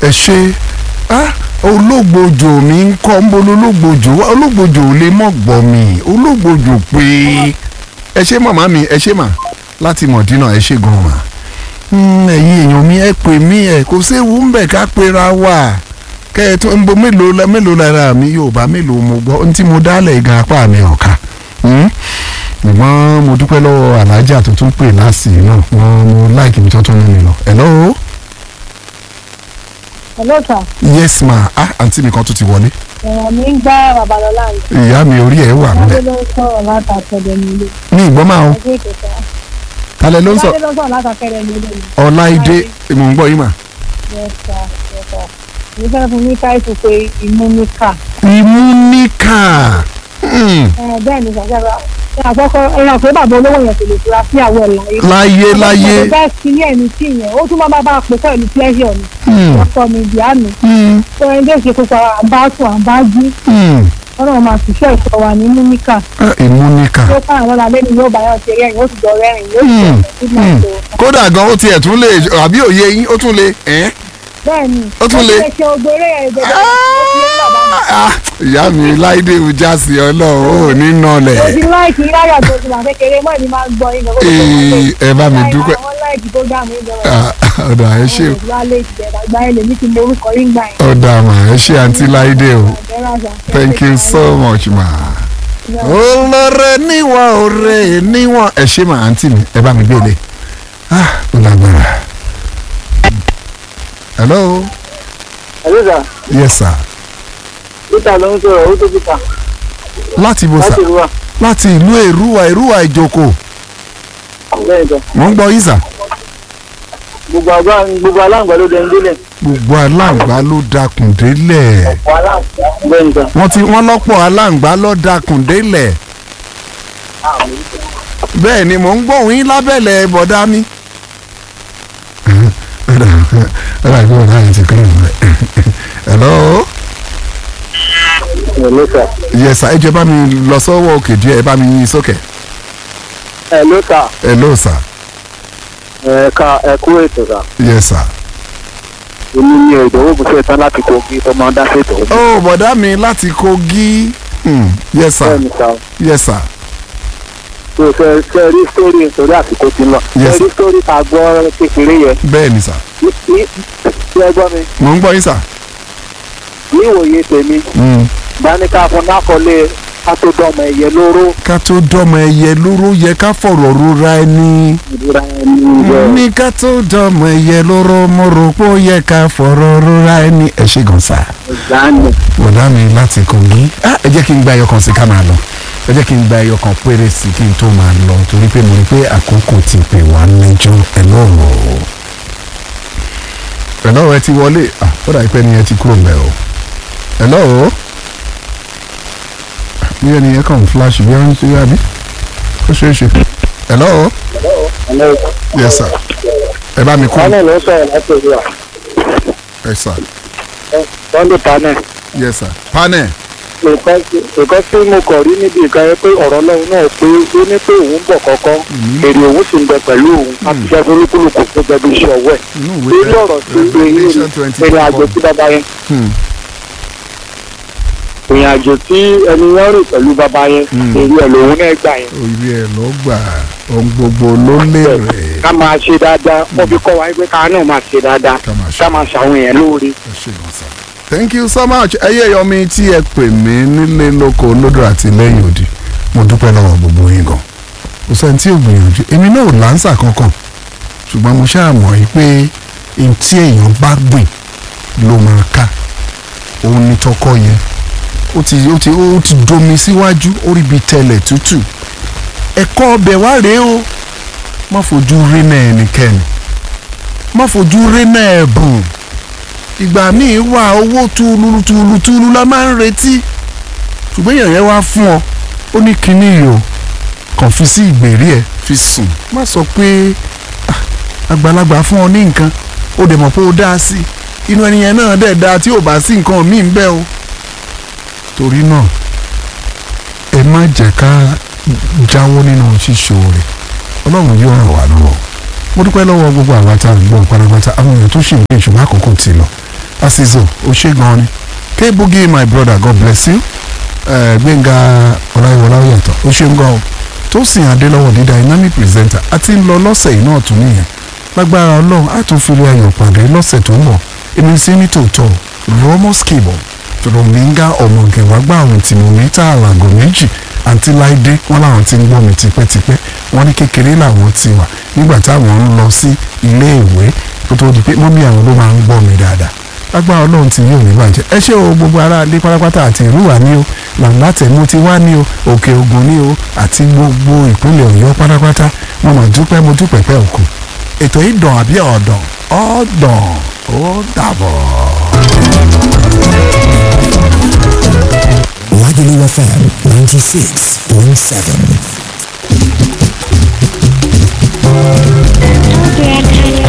ẹ ṣe ah ológbòjò mi ń kọ́ ń bolo ológbòjò wá ológbòjò ò lè mọ̀ gbọ́ mi ológbòjò pé ẹ ṣe màmá mi ẹ ṣe mà láti mọ̀dínà ẹ ṣe gan mà Mm, ẹ̀yin èèyàn mi ẹ pè mí ẹ kò séwu ń bẹ̀ ká pera wà kẹ́ ẹ tún ń bo mélòó la- mélòó lára mi yorùbá mélòó mo gbọ́ ohun tí mo dálẹ̀ gan apá mi ọ̀ka Mm. ṣùgbọ́n mo dúpẹ́ lọ́wọ́ alájà tó tún pè láàsì náà wọ́n mo láìkí mi tó tún mú mi lọ. hello Hello sir. yes ma ah àǹtí mi kan tún ti wọlé Ẹ̀rọ mi ń gbá Babalọ́lá ni. ìyá mi orí ẹ̀ wà Adé nílẹ̀ ló ń sọ̀rọ̀ látàkẹ́rẹ́ mi ilé. ní ìgbọ́n máa ń Ọjọ́ ìkẹta. talẹ̀ ló ń sọ Adé ló ń sọ̀rọ̀ látàkẹ́rẹ́ mi ilé. ọláìdé mò ń gbọ́ yín mà. Yes sir. Yes sir. Mi fẹ́ fún mi táìsù pé imú ní kà. ìmúníkà Hmm, Ẹ bẹ́ẹ̀ ni sàṣẹ́ra. Ṣé àkọ́kọ́ ẹran pé bàbá olówó yẹn kò lè fura sí àwọ̀ ẹ̀ láyé. láyé láyé Ọ̀pọ̀ bẹ́ẹ̀ sí ní ẹ̀mí tí yẹn. Ó tún máa bá bá a pè pẹ̀lú pleasure ni. Hmm, Ọkọ mi ìdí àná. hmm, Ṣé ẹni tó ṣe kópa à ń bá sùn à ń bá jí. hmm. Ọlọ́run máa ṣiṣẹ́ ìṣọ́ wa ní mímíkà. Ah, ìmúníkà Tó káwọn lọ́la lẹ́nu yóò bá yàn ṣe rẹ́rìn ó sì jọ rẹ́rìn yóò sì Hmm, jọ sí máa tó. kódà gan ó tiẹ̀ tún lè àbí òye yín ó tún lè ẹ́ bẹ́ẹ̀ni Ó tún le. ó ṣe ògbéré ẹ̀ gbẹ̀dẹ̀ ó ti lé bàbá mi. Ah, ìyá mi láìdé ìjà sí ọlọ́run ò ní nọlẹ̀ mo ti láìkì láyà tó ti wà kékeré mọ́ ìní máa ń gbọ́ yín Ee, ẹ bá mi dúpẹ́. àwọn láìkì tó dá mi lọ. Ah, ọ̀dà ẹ ṣe àwọn ìwálé ìjẹ̀dá gbá ẹ̀ lèmi ti mọ orúkọ yín gbà yín. ọ̀dà mà ẹ ṣe àǹtí láìdé o thank you so much ma. olóore níwọ̀n òre níwọ̀n ẹ ṣe mà àǹtí mi ẹ bá mi gbélé ah ó lágbára. hello àlùsà yes sir peter ló ń sọ̀rọ̀ ó tó peter láti bo sà láti ìlú wa láti ìlú èrúwà èrúwà ìjòkó lẹ́yìn tó mò ń gbọ́ yín sà. gbogbo àgbà gbogbo aláǹgbá ló dẹnu délẹ̀ gbogbo aláǹgbá ló dakùn délẹ̀ lẹ́yìn tó wọ́n ti wọ́n lọ́pọ̀ aláǹgbá ló dakùn délẹ̀ bẹ́ẹ̀ ni mò ń gbóhùn yín lábẹ́lẹ̀ bọ̀dá mi. ọ̀rọ̀ àgbẹ̀ ọ̀rọ̀ àyè ti kúrò níbẹ̀. hello. hello sir yes sir ẹ jẹ́ bá mi lọ sọ́wọ́ òkè díẹ̀ ẹ bá mi yín sókè. hello sir hello sir. ẹ̀ka ẹ̀kú ètò sà yes sir. èmi ni ìdòwò bùsẹ̀ tán láti kogi ọmọ dá ṣètò ó bọ̀dá mi láti Kogi. Hmm, yes sir bẹ́ẹ̀ni sà yes sir. tó ṣe ṣe rí sórí nítorí àsìkò ti ń lọ Yes, ṣe rí sórí ta gbọ́ kékeré yẹn bẹ́ẹ̀ ni sir. ní ní- ṣé ẹ gbọ́ mi mò ń gbọ́ yín sir. ní ìwòye tèmi Hmm. dáníkà fún nákọlé kátó-dọ́mọ ẹ̀yẹ lóró ká tó dọ́mọ ẹyẹ lóró yẹ ká fọ̀rọ̀ rora ẹni. ìdúrà ẹni yẹ ní ká tó dọ́mọ ẹyẹ lóró mo rò pé ó yẹ ká fọ̀rọ̀ rora ẹni. ẹ ṣe gan sa. ìdáni bọ̀dá mi láti Kogi. Ah, ẹ jẹ́ kí n gba ẹyọ kan sí ká máa lọ. ẹ jẹ́ kí n gba ẹyọ kan péré sí kí n tó máa lọ torí pé mo rí pé àkókò ti pè wá lẹ́jọ́ ẹ lọ́rọ̀. ẹ lọ́rọ̀ ẹ ti wọlé. Ah, ó dà pé ẹni ẹ ti kúrò mẹ́ o. ẹ lọ́rọ̀ bí ẹni yẹn kàn ń flash bí wọ́n ń ṣe àbí ó ṣeé ṣe. ẹ lọ́rọ̀ yes sir ẹ bá mi kú panel ló sọ̀rọ̀ láti ìlú wa ẹ sir sunday panel yes sir panel nǹkan nǹkan tí mo kọ̀ rí níbi ìka yẹn pé ọ̀rọ̀ ọlọ́run náà pé ó ní pé òun bọ̀ kọ́kọ́ èrè òun sì ń bẹ pẹ̀lú òun àti iṣẹ́ olúkúlùkù tó jẹ́ bí iṣẹ́ ọwọ́ ẹ̀ inú lórí ọ̀rọ̀ tí Revelation twenty ìrìn àjò tí bàbá yẹn Hmm. ìrìn àjò tí ẹni yẹn rìn pẹ̀lú bàbá yẹn èrè ẹ̀ lòun náà gbà yẹn orí ẹ lọ gbà ohun gbogbo ló lérè ká máa ṣe dáadáa wọ́n fi kọ́ wa pé ká náà máa ṣe dáadáa ká máa ṣe ká máa ṣàwọn èèyàn lóore ẹ ṣe gan sa. thank you so much ẹyẹ yọmi tí ẹ pè mí nílé lóko lódò àti lẹ́yìn òdì mo dúpẹ́ lọ́wọ́ gbogbo yín gan kò sẹ́ni tí ò gbìyànjú èmi náà ò láǹsà kankan ṣùgbọ́n mo ṣáà mọ̀ yìí pé n tí èèyàn bá gbìn ló máa ká òun ni tọkọ yẹn ó ti ó ti ó ti domi síwájú ó rí bi tẹlẹ̀ tútù ẹ̀kọ́ ọbẹ̀ wá rèé o má fojú rí náà ẹnikẹ́ni má fojú rí náà ẹ̀bùn ìgbà míì wà owó túlù túlù túlù la máa ń retí ṣùgbọ́n èèyàn yẹn wá fún ọ ó ní kinní yìí o kàn fi sí ìgbèrí ẹ fi sùn má sọ pé "Ah, àgbàlagbà fún ọ ní nǹkan ó dẹ̀ mọ̀ pé ó dá sí inú ẹni yẹn náà dẹ̀ dáa tí ò bá sí nǹkan míì ń bẹ o torí náà ẹ má jẹ́ ká jáwọ́ nínú ṣíṣoore ọlọ́run yóò ràn wá lọ́wọ́ mo dúpẹ́ lọ́wọ́ gbogbo àwa tá a ń gbọ́ pátápátá àwọn èèyàn tó ṣì ń gbé ìṣùgbọ́n àkókò ti lọ asizo o ṣe gan ni kebugi my brother god bless you Eh, gbẹ̀ngà ọláyíwọlá yàtọ̀ o ṣe ń gan o tósìn adélọ́wọ̀ ní dynamic presenter àti ń lọ lọ́sẹ̀ yìí náà tún nìyẹn lágbára ọlọ́run á tún fìrí ayọ̀ pàdé lọ́sẹ̀ tó ń bọ̀ èmi sí ní tòótọ́ ramos cable rominga ọmọgẹ̀wágbà àwọn tìmọ̀mí tá àlàgò méjì àǹtí láìdé wọn làwọn ti ń gbọ́ mi tipẹ́tipẹ́ wọn ní kékeré làwọn ti wà nígbà táwọn ń lọ sí ilé ìwé kó tó di pé mọ́mí àwọn ló máa ń gbọ́ mi dáadáa lágbára ọlọ́run ti yóò ní bàjẹ́ ẹ ṣé o gbogbo ará ilé pátápátá àti ìlú wa ní o làǹlà tẹ̀mú ti wá ní o òkè ògùn ní o àti gbogbo ìpínlẹ̀ ọ̀yọ́ pátápátá mo mà dúpẹ́ mo dúpẹ́ pẹ́ òkú ètò yìí dàn àbí ọ̀dàn ọ̀dàn ó dàbọ̀. Lagelu FM 96.7.